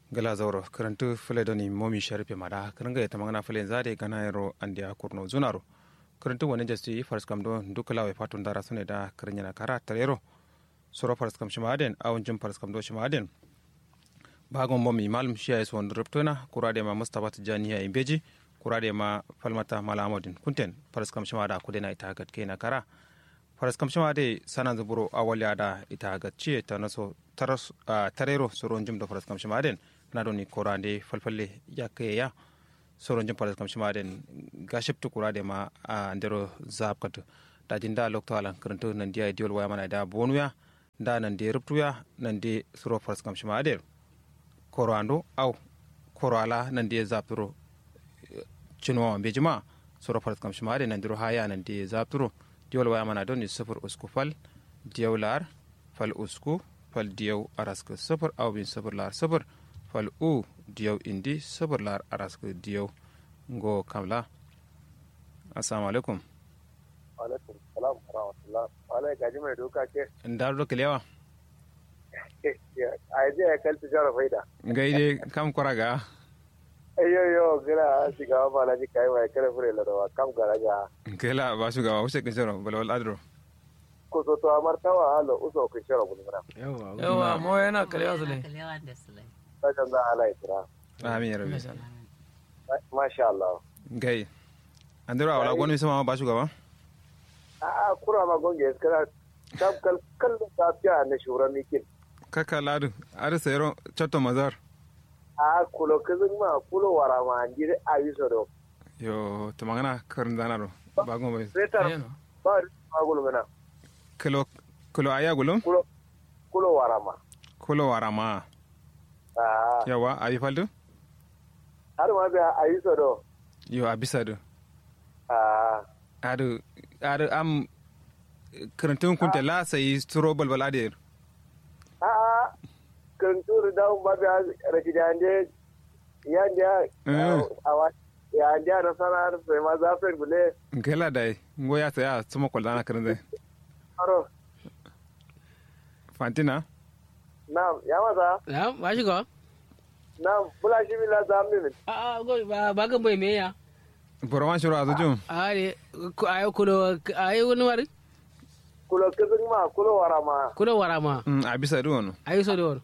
gala zauro karantu fule doni momi sharpe mada karanga ta magana fule zade gana yaro andia kurno zunaro karantu wani jasti fars kam do dukala we fatun dara sune da karanya kara tarero soro fars kam shimaden awon jum fars kam do shimaden bagon momi malum shiya is won ruptuna kurade ma mustafa tijaniya imbeji kurade ma falmata malamadin kunten fars kam shimada kudena ita gat kena kara faras kam shima de sanan zuburo awali ada ita ga ciye ta naso taras tarero soron jum da faras kam shima den na doni korande falfalle ya kai ya soron jum faras kam shima den gaship tu kurade ma a ndero zabkat da jinda lokto alan karanto nan dia diol waya mana da bonuya da nan de ruptuya nan de soro faras kam shima den korando au korala nan de zapturo cinwa bejima soro faras kam shima den nan diro haya nan de zapturo diwol waya mana doni sifir usku fal diyaw lar fal usku fal diyaw arask sifir aw bin sifir lar sifir fal u diyaw indi sifir lar arask diyaw ngo kamla assalamu alaikum alaikum salam wa rahmatullah wala gaji mai doka ke ndar do kilewa a je ya kalti jara faida gaide kam koraga ayo yo gira shiga ba la ji kai mai kare fure la dawa kam gara ga kela ba su ga wuce kin shiro bala wal adro ko so to amar tawa halo uso kin shara bulu mara yawa yawa mo yana kalewa su ne ta kan za ala itra amin ya rabbi masha Allah gai andiro awala gonu sama ba su gaba a a kura ma gonge skara kam kal kal ta fiya na shura mikin kaka ladu ar sayro chatto mazar a kulo kizin ma kulo wara ma anjiri ayi so do yo to magana karin danaro ba gon bai setar Ayano. ba ma gulu mena kilo kilo aya gulum kulo kulo wara ma kulo warama a yawa abi faldu har ma biya ayi so do yo abisa do a adu adu am karantun kunta la sai stro balbal ade a'a kan turu da ba biya raki da ande ya ndia Eh. awa ya ndia na sana sai ma za fe bule gela dai ngo ya saya sumo kol dana karin dai aro fantina na ya maza ya ba shi ga na bula shi bila za mu min a a go ba ba ga bai me ya borowan shiro azujum a ne ko ayo kulo ayo wani wari kulo kizin ma kulo wara ma kulo wara ma mm abisa do wono ayo so do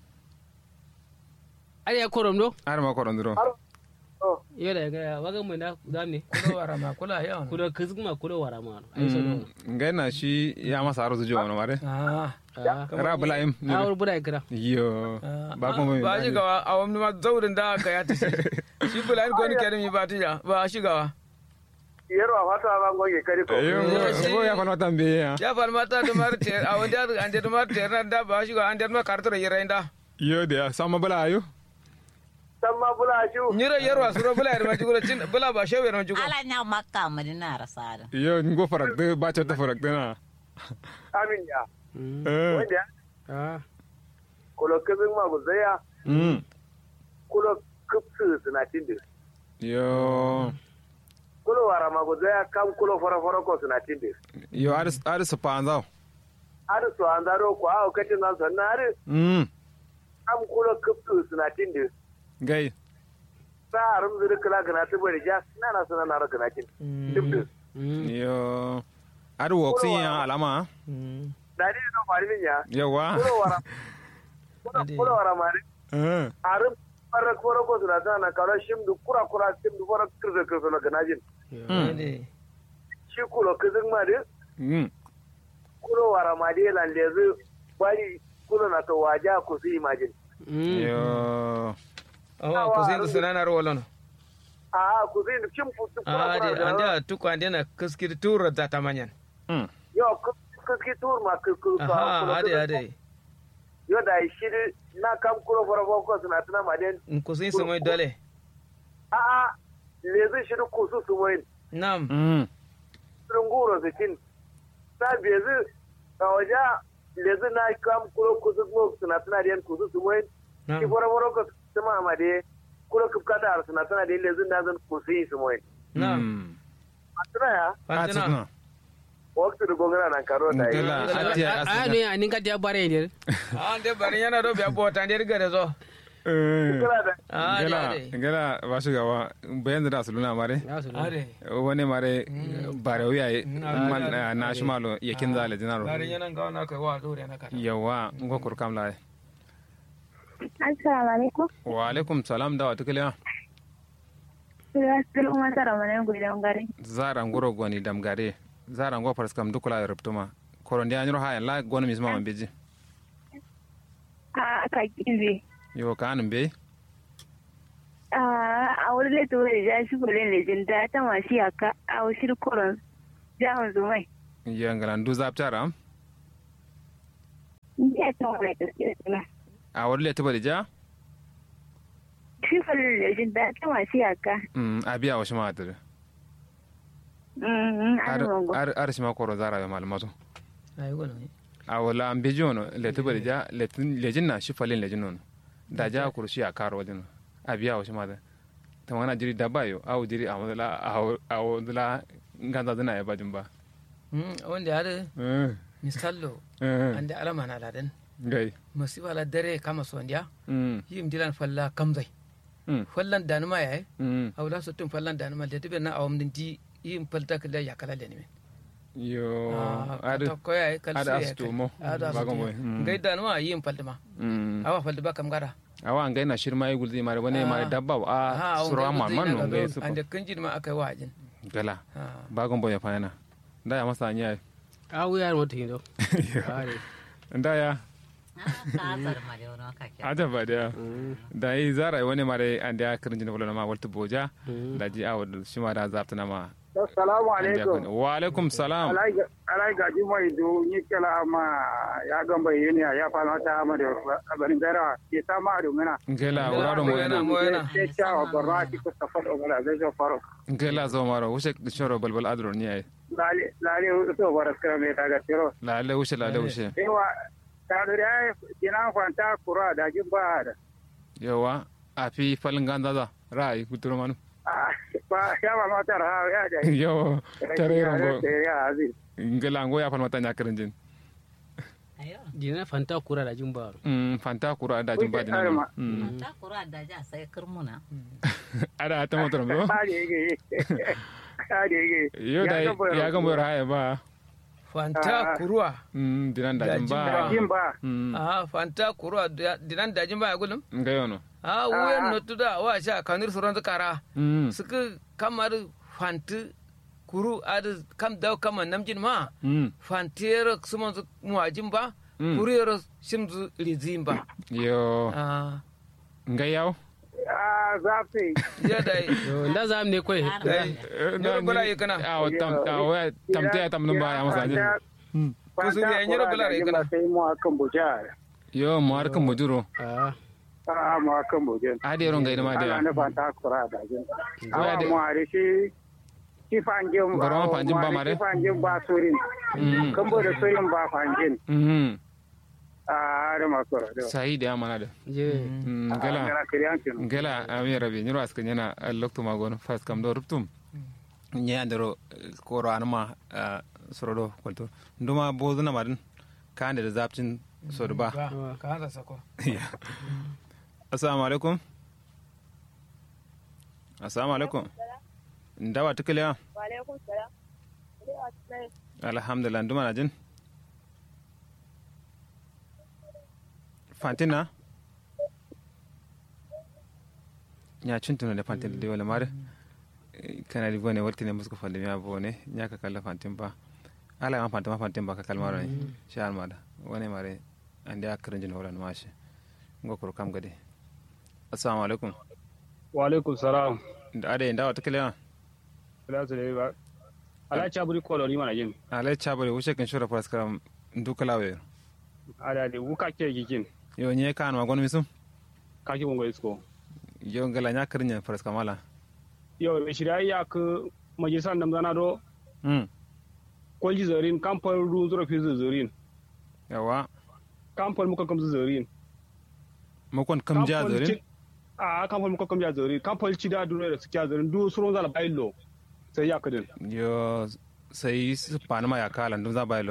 ari ya korom do ar ma koron duro aro oh yo da ga ba ga mai da da ne kulo wara ma kula yawa kulo kizma kulo wara ma ayo so do ngai na shi ya masa aro zujo wono mare ah ra bula im a wur bura kira yo ba ko mai ba shi gawa a wani ma zaurin da aka ya tashi shi bula ko ni kenan mi ba tija ba shi gawa yero a fata ma goge kari ko yo ngo ya kono tambe ya ya fal mata da mar te a wani da an da mar te ran da ba shi gawa an da mar kartar yira inda yo de sama bula ayo san ma bula shi nyira yarwa suro bula yar ma jigula cin bula ba shewe ran jigula ala nya makka madina rasada yo ngo farak de ba chota farak de na amin ya eh wanda a kulo kizin ma guzaya mm kulo kupsu suna tinde yo kulo wara ma guzaya kam kulo fara fara ko suna tinde yo ar ar spanzao har su an zaro ko a katin nan sannan har mm kam kulo kupsu suna tinde gai sa arum zuri kala gana ta bari ja na na sana na gana kin dubdu yo ar woksin ya alama da ni no fari min ya yawa kulo wara kulo kulo wara mari eh arum fara koro ko suna sana kala shimdu kura kura shimdu fara kirza kirza na gana jin shi kulo kizin ma de mm kulo wara ma de lan lezu bari kulo na to waja ku su imagine yo awa ko sai da sanana ro walano a ku su shim futu kura a kura de an da tuku an da na kaskir tura da tamanyan mm yo kuski tur ma kuku aha ade ade yo da shi na kam kulo fara ko suna tana ma den in ko sai samai dole a'a lezi shi ku su su moyin nam mm nguro zikin ta bezi a waje lezi na kam kulo kusu mo suna tana den kusu su moyin ki nam fara fara ko tuma ma de kulo kupka da suna tana de lezi na zan kusu yi su moyin nam tana ya fantina atina waktu da gongana nan karo da yi Ngela ati a asina ne a ninka ta bare ne an de bari yana do be bota der gare zo kira da Ah, gela ade. gela ba shi gawa bayan da su luna mare ya su Ade. wani mare bare wuya Mm. man na shi malo ya kin zale dinaro Bari yana ga na kai wa dore na kata. yawa ngo kur kam la Assalamu alaikum. wa alaikum salam da wata kiliya Sura sul umma tara mana gudan gari. zara ngoro goni dam gare zara ngo pars kam dukula ruptuma koron dia nyoro ha la goni misma man beji A ka kibe. yo kanum be A a wurin da tuwa da shi kulen lejin da ta mashi aka a wasu koron jahon zumai. yangala ndu zaptara Ni a ta wani gaske suna. a wadle tuba ja Shi kulen lejin da ta mashi aka. mm abiya wa shima adir Mm, ar an rungu. ar ar shima koro zara ya malmato Ai gono. a wala an beji wono le tuba ja le lejin na shi falin lejin non da ja kurshi a karo wajen abiya wa shima da tamana jiri dabayo au jiri a wadla a wadla nganda dina ya bajin ba Hmm, wanda ya da eh misallo eh ande alama na ladan. gai Masiba la dare kama sondiya. mm Yim dilan falla kamzai. mm Fallan danuma yayi. mm Awla so tun fallan danuma da tibe na awam din di yim falta kala ya kala le ne. yo Ah, adu to ko yayi kal ada su astu mo Ada bagon astu. boy mm. Ngai danuma yim falta ma. mm Awa falta ba kam gara. awa ngai na shirma yi guldi mare wani mare Ah. dabba a surwa ma man no ngai su Ande kanjin ma akai wajin. gala Ah. bagon boy fa yana da ya masa anya a wuya mota hindo are da ya ka azar ma da wani kake ada ba da da yi zara wani mare an da kirin jin wala ma walta boja da ji awa shi ma da zapta na ma assalamu an da alaikum kun- wa alaikum salam alai gaji mai do ni kala ma ya gamba yini ya fara ta ma da barin dara ke ta ma da mena ngela wuraro mo Moyana, yana moyana. ke ta wa barra ki ko ta fado gala zai zo faro ngela zo maro wushe shoro balbal adro ni ai lale lale to baras kara me ta ga tiro la le wushe la le wushe ewa ta da ya kina kwanta kura da jin ba da yawa a fi falin ganza za ra'ayi kuturo manu Ah, ba ya ba mata ra ya da yo tare rongo ya aziz ngela ngo ya falmata nya kirin jin ayo jina fanta kura da jin baro Mm, fanta kura da jin ba Wuce arma. dinan ta kura da ja sai kirmuna ada ta motor mo ba da yake ta da yake yo da ya ga mo ra'ayi ba Fanta kuruwa. Mm, dinan da jin Da ba jin ba Mm, Ah, fanta kuruwa da- dinan dajin ba ya gulum. nga yono Ah, wuyan no tuda wa sha kanir suran kara. Mm, Suka kamar fanti kuru adu kam daw kama namjin ma. mm, Fantiyar suman su muwajin ba. Mm. Kuriyar shimzu rizin ba. yo Ah, nga yaw a zafi ya da yo nda zam ne koy dai. Nyoro bala yi kana. a tam a wa tam te tam no ba ya masa jin Kusuri ya nyoro bala yi kana. sai mu akan buja yo mo har kan muduro a a mu akan buja ade ron ga ma ana da na fanta kura da jin Zuwa awa da- mu are shi shi fanjin Bari ma fanjin ba mare? shi fanjin ba surin Mm. kan bo da surin ba fanjin mhm a da makura da sai da mana da je Mm, gala ngala kiriyancin ngela ami rabi nyiro askan yana lokto magon fas kam do ruptum nye andero koro anma sorodo kwalto nduma bozu na madin kande da zapcin sodu ba Ba, ka hanza sako. assalamu alaikum assalamu alaikum ndawa tukiliya Walaikum salam. alhamdulillah nduma na jin fantina nya cintuno da fantin da wala mare kana di bone wartine musko falle mi bone nya ka kala fantin ba ala ma fantin ma fantin ba ka kalmaro ne shar mada wone mare ande akran jin holan mashi ngokoro kam gade assalamu alaikum wa alaikum salam da ade ndawa tukiliya kula su da ba ala chaburi ko ni mana jin alai chabare wuce kan shura praskram ndukalawe ala de wuka ke gikin yo nye kan ma gon misum ka ki bongo isko yo ngala nya krinya praskamala yo be shirya ya ku majalisan da zana do mm kolji zarin kampal ru zura fi zarin yawa kampal muka kam zarin mo kon kam ja zorin a kampal muka kam ja zarin kampal ci da duro da su ja zarin du suron zala bailo sai ya kudin yo sai su panama ya kala ndum za baylo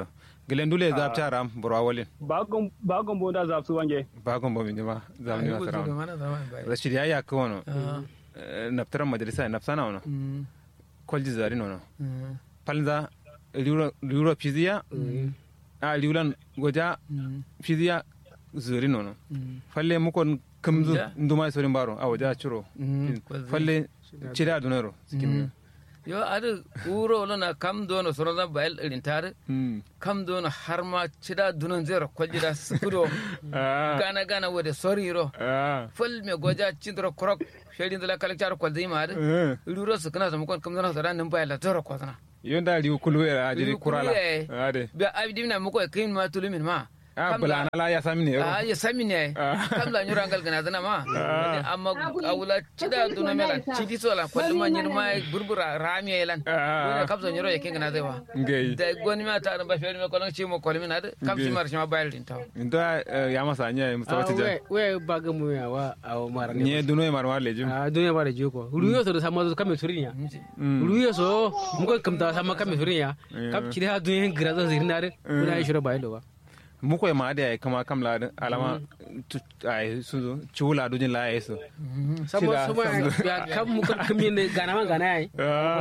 gilen dule zap ta ram burwa walin ba gon ba gon bonda za su wange ba gon bo min ma zam ni Ai, gudu da masara mana zaman bai. rashid ya ya ko wono Ah, naftaran majalisa nafsana wono mm, kolji zari nono mm, palza liuro liuro fiziya a liulan goja mm, fiziya zuri nono mm. falle mukon kamzu Ja. nduma sorin baro a waja ciro Mm, falle cida dunero sikim yo adu uro lona kam dono soroda bayel irin tare mm kam dono har ma cida dunon zero kwaljida sukudo ah gana gana wode soriro ah fol me goja cindro krok shedin dala kala char kwalzi ma adu eh ruro su kana samu kon kam dono sara nan bayel zero kwazana yonda liu kulu era ajiri Liu kulu kurala ye. ade be abdi na muko kin ma tulumin ma ah bulana la ya samini yero a ya sami ne Ah. kam la nyura ngal gana zana ma amma awula cida duna mela cidi sola kwalli ma nyir ma burbura rami yelan Ah. wala kam so nyuro yake gana zai wa ngei da goni ma ta ba fere me kolon ci mo kolmi na de kam ci mar ma bayal din taw ndo ya masa nya mustafa tija we baga mu ya wa aw mara nye duno e marwa lejum a duniya ba da je ko ruyo so da sama so kame surinya Mm. ruyo so mu ko kam ta sama kame surinya kam ci ha duniya gira zo zirna de kuna yi shiro ba ido ba muko e maade ay kama kam la alama tu- ay suzu chula dujin la ay so samo Shida, samo samdu. ya kam mu ko kam ne gana ma gana ai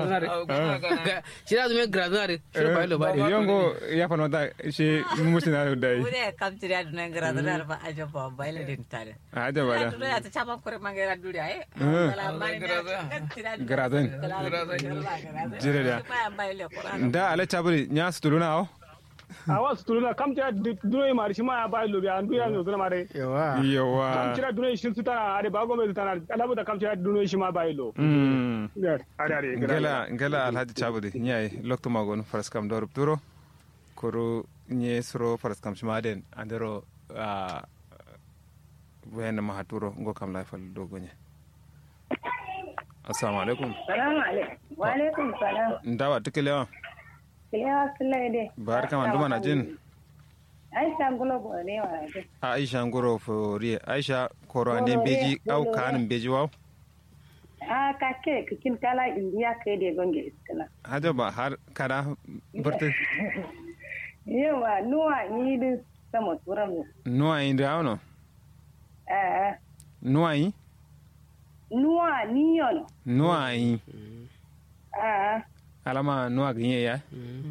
ci da duniya gira zo de shiro ba ido ba de yongo ya fa nota shi musina dai Ure kam tiri adu nang gara dara ba aja ba baile din tare. aja bada Adu ya ta chama kore mangera duri ay. Eh. Kala mari Grazan. Jire da. Pa baile kora. da ala chabri nya stuluna o a wa su tuluna kam tira duro yi mari shi ma ya ba lo bi an duya no zuna mare yawa kam yawa tira duro yi shi su tana ade ba gon be tana ala da kam tira duro yi shi ma ba lo mm ade ade ngela ngela alhaji chabri nyai lokto magon faras kam dor turo koro nye suro faras kam shimaden andero a wena mahaturo ngo kam la fal dogonye assalamu alaikum Salamu alaikum. Wa alaikum salam. ndawa tikelewa Kilewa sulai dai. bar kama nduma na jin Aisha gulo bore wa dai. aisha ngoro fori aisha koro ande beji au kanin beji waw A ka ke kikin kala indiya kai da gonge iskala. hajo ba har kada barte Yawa nuwa ni din sama turan mu. nuwa inde awno Eh nuwa yi nuwa ni yono. nuwa yi Ah alama nuwa ginye ya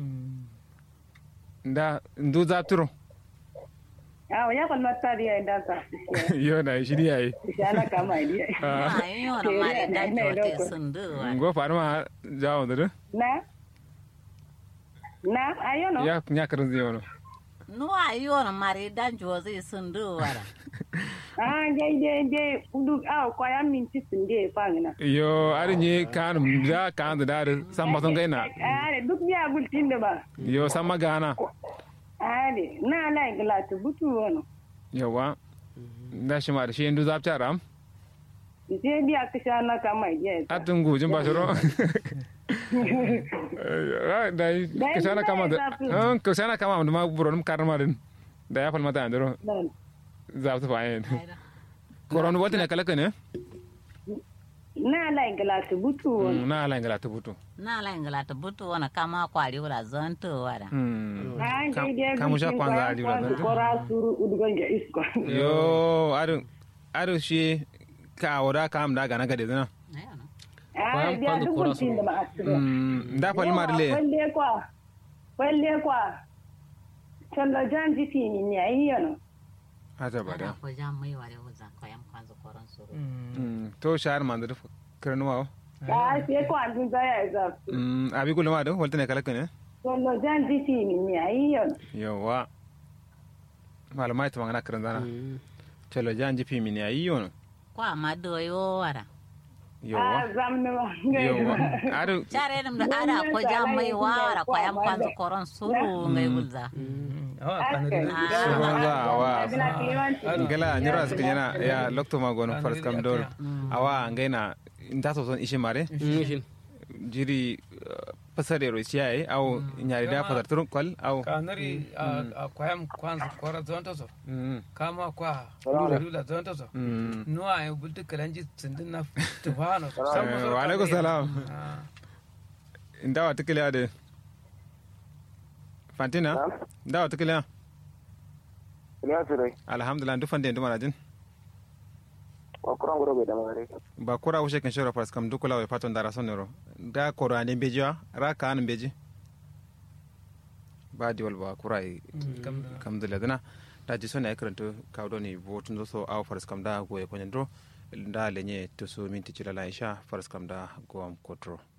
nda ndu za turo ah ya kon mata dia da sa. yo na shiri yayi Shana kama dia. Ai yo na mari da jote sundu wa. ngo farma jawo da Na Na ayono. ya nya karin zai wono Nuwa yo na mari da jote sundu wa. Ah je je je udu ah ko ya minti sunde fangina. yo ari nye kanum da kan da da samma son gaina Ah duk biya bultin da ba. yo samma gana Ale, na la igla tu butu wono. yawa da shi ma da shi ndu za ta ram Je biya kisha na kama je. atun gujin ba shiro da ka sana kama da an ka sana kama da ma buron karma din da ya falmata andro za ta fa yin koron wata ne kala ne Na la igla tu butu wono. na ala ngala ta butu Na la ingala ta butu wana kama kwari wala zonto wala. Ah je je. kamu sha kwanza ali wala Kora suru udugon je isko. yo aru aru shi ka wada kam da gana gade zana Ayo no. Ah Kwan- biya kwanza duk kora bultin suru. da ma asido. da falma dile Kwalle kwa. Kwalle kwa. Chondo jan jifi ni ni ayi yono. hata ba da Ada ko jam mai wale wuza ko yam kwanza koron suru. to shahar man da karnuwa Ah sai ko andun zaya za. abi kullu ma da walta ne kala ne Chondo jan jifi ni ni ayi yono. yawa malamai ta magana karan zana chalo jan jifi mini ayi yono Ko amma do yo wara. yawa Ah zamne ma. yawa aru Chare dum da ada ko jam mai wara ko yam kwanza koron suru ngai wulza. awa kanuri Suronza awa Bila kiwanci. ngala nyura suka yana ya lokto ma gono faras kam dol awa ngaina nta so son ishe mare shin jiri pasare ro siya au nyari da pasar turun kwal au kanuri a kwayam kwanza kora zonto so Mm, kama kwa lula lula zonto so mm. nuwa ay bulti kalanji sindin na tufano Eh, wa alaikum salam ndawa tikile ade fantina da wata kiliya ina su dai alhamdulillah duk fande nduma rajin wa kuran gura bai da magare ba kura ushe kan shora faras kam dukula wai faton dara sonero da koro ane beji wa ra ka an beji ba di wal ba kura yi kam dole dana da ji sona ikranto kawdo ni votun so aw faras kam da goye konyen do da lenye to so minti chila la isha faras kam da go am kotro